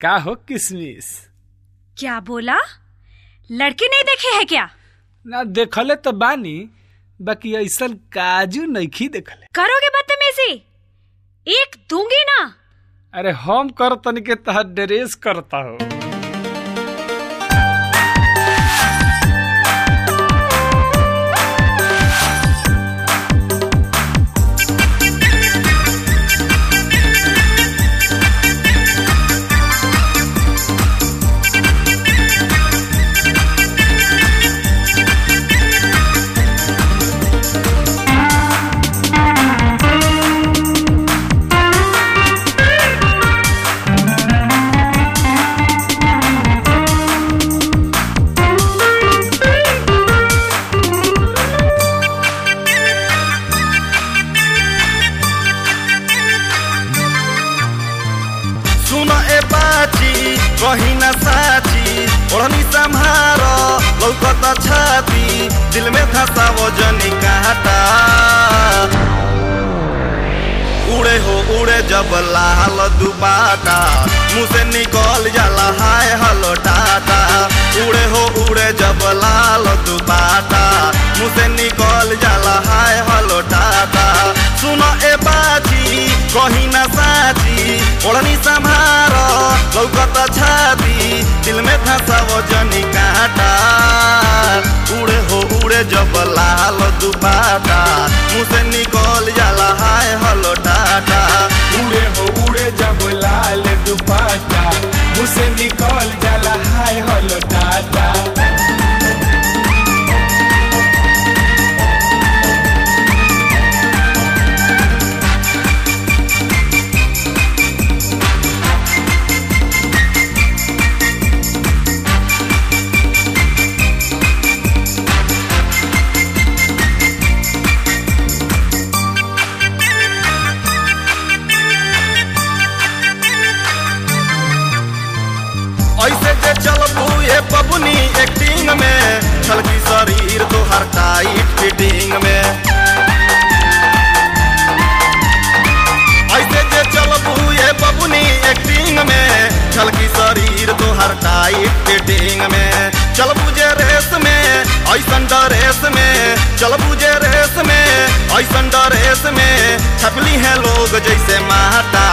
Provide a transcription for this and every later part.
का हो किसमिस क्या बोला लड़के नहीं देखे है क्या ना देखले तो बानी बाकी ऐसन काजू नइखी देखले करोगे बदतमीजी एक दूंगी ना अरे हम कर तनिके तहत ड्रेस करता हो सुन ए बाची कहीं न साची ओढ़नी संहार लौकत छाती दिल में धसा वजनी काटा उड़े हो उड़े जब लाल दुबाटा मुँह से निकल जाला हाय हलो टाटा उड़े हो उड़े जब लाल दुबाटा मुँह से निकल जाला हाय हलो टाटा सुनो ए बाजी कहीं न साची ओढ़नी संभार लौकत छाती दिल में धसा वजनी काटा उड़े हो उड़े जब लाल दुबाटा मुँह से निकल जाला हाय हलो टाटा उड़े हो उड़े जब लाल दुपट्टा मुझसे निकल जाला हाय हलो टाटा ऐसे जे चलबू ये बबुनी एक्टिंग में छलकी शरीर तो हर टाइट फिटिंग में ऐसे जे चलबू ये बबुनी एक्टिंग में छलकी शरीर तो हर टाइट फिटिंग में चलबू जे रेस में ऐसन ड्रेस में चलबू जे रेस में ऐसन ड्रेस में छपली है लोग जैसे माता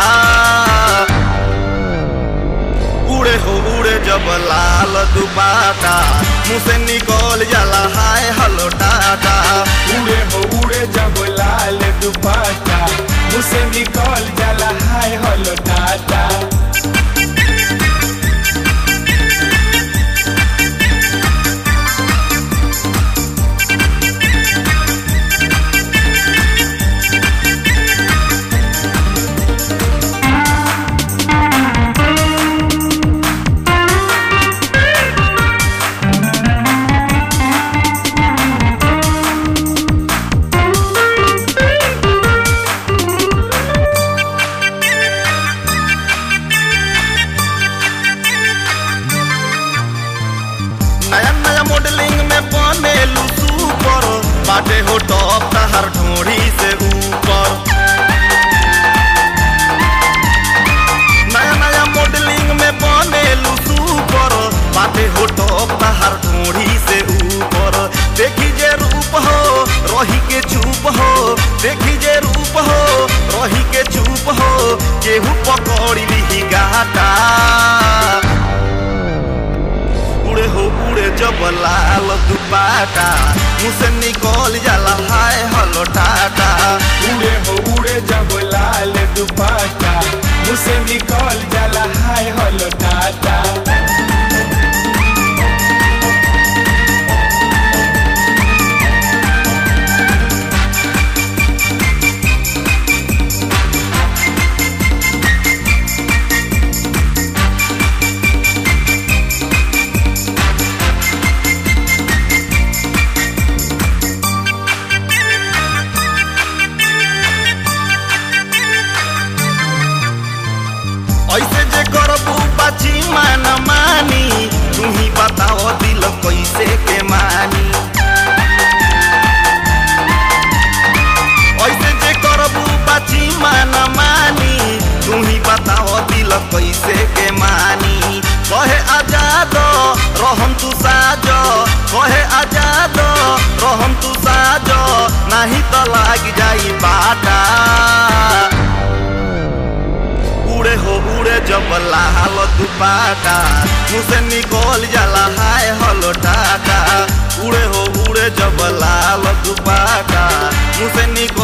उड़े हो उड़े जब लाल दुबाटा मुँह से निकल जाला हाय हलो टाटा उड़े हो उड़े जब लाल दुपट्टा मुझसे निकल जाला हाय हलो टाटा नया नया मॉडलिंग में बने सुपर बाटे हो टॉप तहर ढोड़ी से ऊपर नया नया मॉडलिंग में बने सुपर बाटे हो टॉप तहर ढोड़ी से ऊपर देखी जे रूप हो रही के चुप हो देखी जे रूप हो रही के चुप हो केहू पकड़ी ली गाटा उड़े हो उड़े जब लाल दुपाटा मुँह से निकल जाला हाय हलो टाटा उड़े हो उड़े जब लाल दुपट्टा मुझसे निकल जाला हाय हलो टाटा ऐसे जे करबू बाची मान मानी तू ही बताओ दिल कैसे के मानी ऐसे जे करबू बाची मान मानी तू ही बताओ दिल कैसे के मानी दुपाटा मुँह से निकल जाला हाय हलो टाटा उड़े हो उड़े जब लाल दुपाटा मुँह से निकल